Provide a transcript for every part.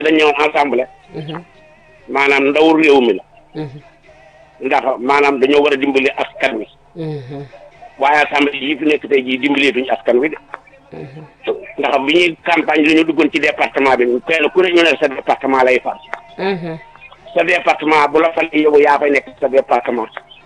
dañ ñëwoon ensemble maanaam ndaw réew mi la ndax maanaam dañoo war a dimbali askan wi waaye assemblée yi fi nekk tey jii dimbaleetuñu askan wi de ndax bi ñuy campagne dañoo duggoon ci département bi kenn ku ne ñu ne sa département lay far sa département bu la falee yow yaa fay nekk sa département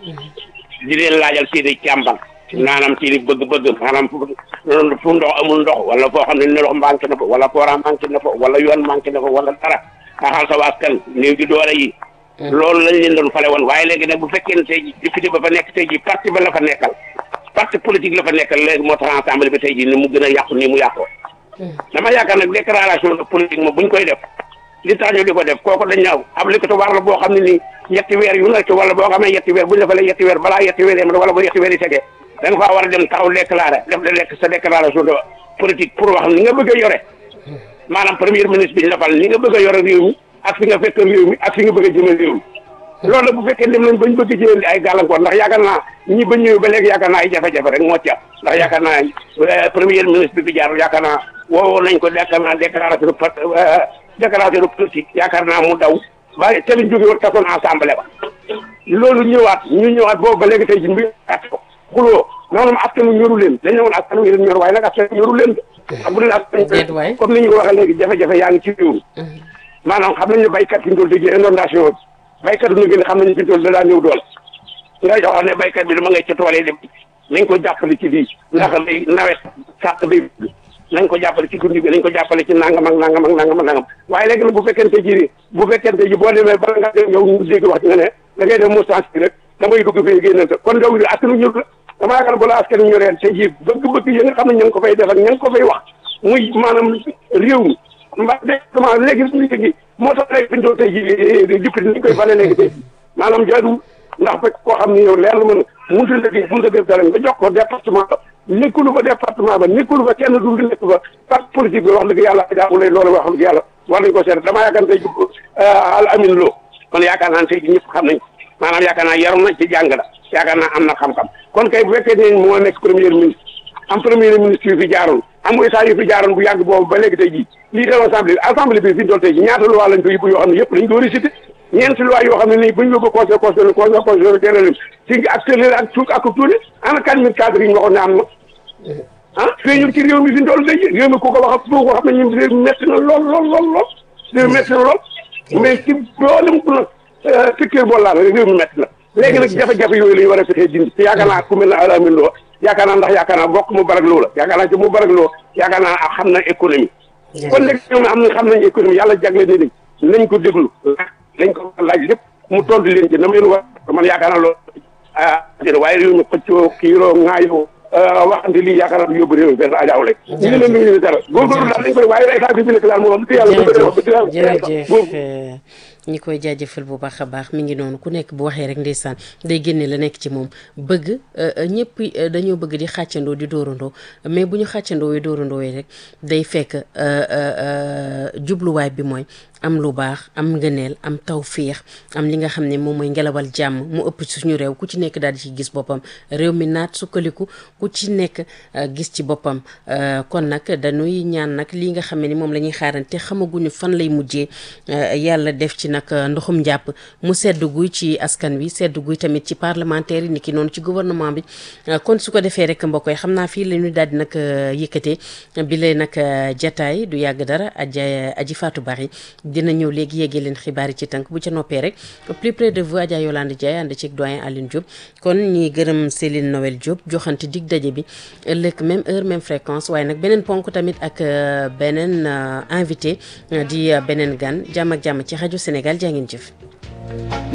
di leen laajal seeni càmban maanaam seeni bëgg-bëgg maanaam fu fu ndox amul ndox wala foo xam ne ndox manqué na fa wala courant manqué na fa wala yoon manqué na fa wala dara xaxal sa askan néew di doole yi loolu lañ leen doon fale woon waaye léegi nag bu fekkee ne tey ji député ba fa nekk tey ji parti ba la fa nekkal parti politique la fa nekkal léegi moo tax ensemble bi tey ji ni mu gën a yàqu nii mu yàqoo dama yaakaar nag déclaration de politique moom buñ koy def li tax ñu di ko def kooku dañ ñaaw obligatoire la boo xam ne nii yetti weer yu nekk wala boo xamee yetti weer buñ la falee yetti weer balaa yetti weer yem wala bu yetti weer yi tegee da nga faa war a dem taxaw déclaré def de lekk sa déclaration de politique pour wax ni nga bëgg a yore maanaam premier ministre bi ñu la fal ni nga bëgg a yore réew mi ak fi nga fekk réew mi ak fi nga bëgg a jëme réew mi loolu bu fekkee dem nañ bañ bëgg jëlee ay gàllankoor ndax yaakaar naa ñi ba ñëwee ba léegi yaakaar naa ay jafe-jafe rek moo ci am ndax yaakaar naa premier ministre bi fi jaar yaakaar naa woowoon nañ ko yaakaar naa déclaration déclaration de politique yaakaar naa mu daw ba te liñ jóge woon tasoon assemblée ba loolu ñëwaat ñu ñëwaat boobu ba léegi tey ji mbi at ko xuloo maanaam askanu ñoru leen dañ ne woon askanu leen ñor waaye nag askanu ñoru leen ak bu leen askan comme ni ñu ko waxee léegi jafe-jafe yaa ngi ci réew mi maanaam xam nañ ne baykat fi ñu toll tey inondation bi baykat bi ñu gën a xam nañu fi ñu toll da daa ñëw doole nga jox ne baykat bi dama ngay ca tool yi dem nañ ko jàppale ci lii ndax day nawet sàq day nañ ko jàppale ci dund bi nañ ko jàppale ci nangam ak nangam ak nangam ak nangam waaye léegi nag bu fekkente ji bu fekkente ji boo demee bala nga dem yow ñu dégg wax ci nga ne da ngay def moussance bi rek damay dugg fii génnante kon yow askanu ñur la dama yaakaar bu la askanu ñoreen te ji bëgg-bëgg yi nga xam ne ña ngi ko fay def ak ña ngi ko fay wax muy maanaam réew mi mbaa département léegi léegi moo tax léegi fi ñu doon tey jii député ni ñu koy fale léegi tey maanaam jaadu ndax fekk koo xam ne yow leer la mën a mënut a liggéey mënut a def dara nga jox ko département ba nekkulu fa département ba nekkulu fa kenn du nekk fa parti politique bi wax dëgg yàlla jaamu lay loolu wax dëgg yàlla war nañ ko seet damaa yaakaar tey al amin loo kon yaakaar naa tey ñëpp xam nañ maanaam yaakaar naa yaroon nañ ci jàng la yaakaar naa am na xam-xam kon kay bu fekkee ne moo nekk premier ministre am premier ministre yu fi jaaroon am état yu fi jaaroon bu yàgg boobu ba léegi tey jii lii de assemblée assemblée bi fi ñu toll tey jii ñaata loi lañ ko yóbbu yoo xam ne yëpp dañ ko récité ñeenti loi yoo xam ne nii bu ñu yóbbu conseil constitutionnel conseil constitutionnel teeral ci ak tëleel ak tuuk ak tuuli ana quatre mille cadres yi ñu waxoon ne am na ah feeñul ci réew mi fi ñu toll tey réew mi ku ko wax ku ko xam ne ñun réew mi métti na lool lool lool lool réew mi métti na lool mais ci loolu ku nag secteur boo laal réew mi métti na léegi nag jafe-jafe yooyu la ñu war a fexee dindi te yaakaar naa ku mel ne alamin loo yaakaar naa ndax yaakaar naa bokk mu barag loo la yaakaar naa ci mu barag loo yaakaar naa xam na économie kon léegi ñoom am na xam nañ économie yàlla jagle ni nañ nañ ko déglu nañ ko laaj lépp mu tontu leen ci na ma leen war man yaakaar naa loolu ah waaye réew mi xëccoo kiiroo ŋaayoo waxante lii yaakaar naa du yóbbu réew mi benn ajaaw rek ñu ngi leen nuyu dara góorgóorlu daal dañ koy waaye état bi fi nekk daal moom wax dëgg yàlla jërëjëf ñi koy jaajëfal bu baax a baax mi ngi noonu ku nekk bu waxee rek ndeysaan day génne la nekk ci moom bëgg ñëpp dañoo bëgg di xàccandoo di dóorandoo mais bu ñu xàccandoo yi dóorandoo yi rek day fekk jubluwaay bi mooy am lu baax am ngëneel am tawféex am li nga xam ne moom mooy ngelawal jàmm mu ëpp ci suñu réew ku ci nekk daal di ci gis boppam réew mi naat sukkaliku ku ci nekk gis ci boppam kon nag dañuy ñaan nag lii nga xam ne ni moom la ñuy xaarante xamaguñu fan lay mujjee yàlla def ci nag ndoxum njàpp mu sedd guy ci askan wi sedd guy tamit ci parlementaire yi ni ki noonu ci gouvernement bi kon su ko defee rek mbokk yi xam naa fii la ñu daal di nag yëkkatee bi lay nag jataay du yàgg dara aja aji Fatou Bari dina ñëw léegi yeggee leen xibaar yi ci tànk bu ca noppee rek plus près de vous Adja Yolande Ndiaye ànd ci doyen Aline Diop kon ñi gërëm Céline Noël Diop joxante dig daje bi ëllëg même heure même fréquence waaye nag beneen ponk tamit ak beneen invité di beneen gan jàmm ak jàmm ci rajo Sénégal jaa ngeen jëf